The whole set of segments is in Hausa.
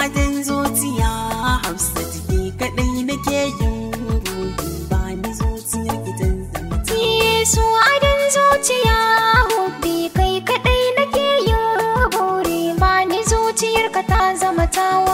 hadin zuciya hafsa jiki kadai nake yin ruhi ba ni zuciyar gidan zama ta Yesu adon zuciya hubbi kai kadai nake yin buri ba ni zuciyarka ta zama tawa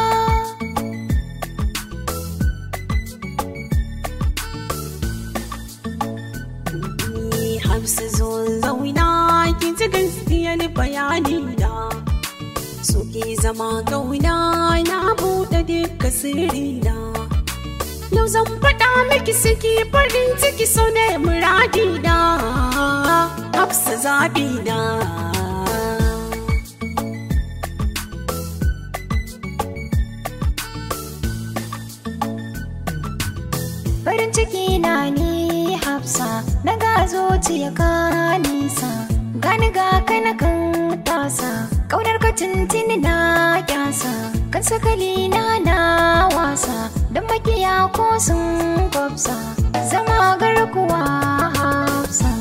Ni hafsa zo zauna ki ji gaskiyar bayani da suke zama kauna na buɗe duka sirri na yau zan faɗa miki suke farin ciki so ne muradi na hafsa zaɓi na farin ciki na ni hafsa na ga zuciya ka nisa gani ga kana kan tasa kaunar ka tuntuni na kyasa kan sakali na na wasa don makiya ko sun kwafsa zama garkuwa hafsa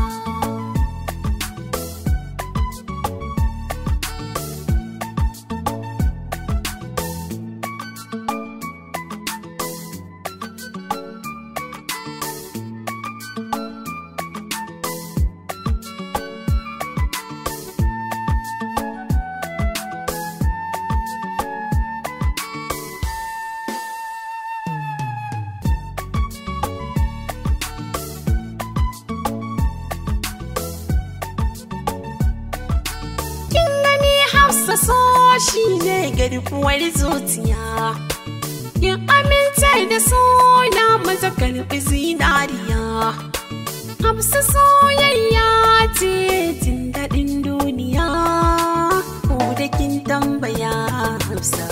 kin gani hafsa so shi ne garkuwar zuciya kin aminta da so na maza karfi zinariya hafsa soyayya ce jin daɗin duniya ko da kin tambaya hafsa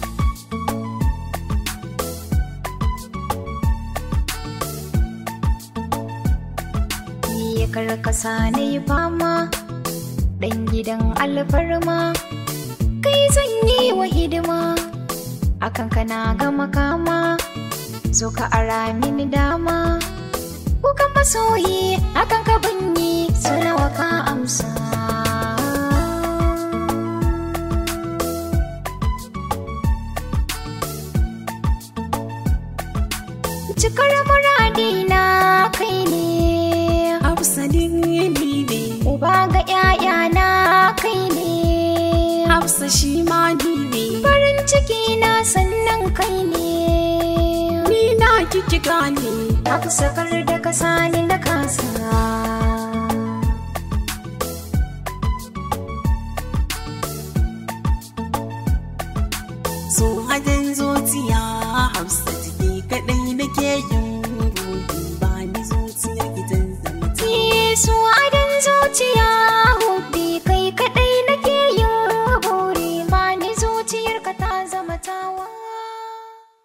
ya karkasa na yi fama ɗan gidan alfarma kai zan yi wa hidima akan kana ga makama zo ka ara mini dama kukan masoyi akan ka banyi su nawa ka amsa cikar muradina kai ne hafsa din ni ne Uba ga ‘ya'yana kai ne, hafsa shi ma ni ne farin ciki na sannan kai ne. ni na kiki gane Haka sakar da ka sani na kasa. so hadin zuciya hafsa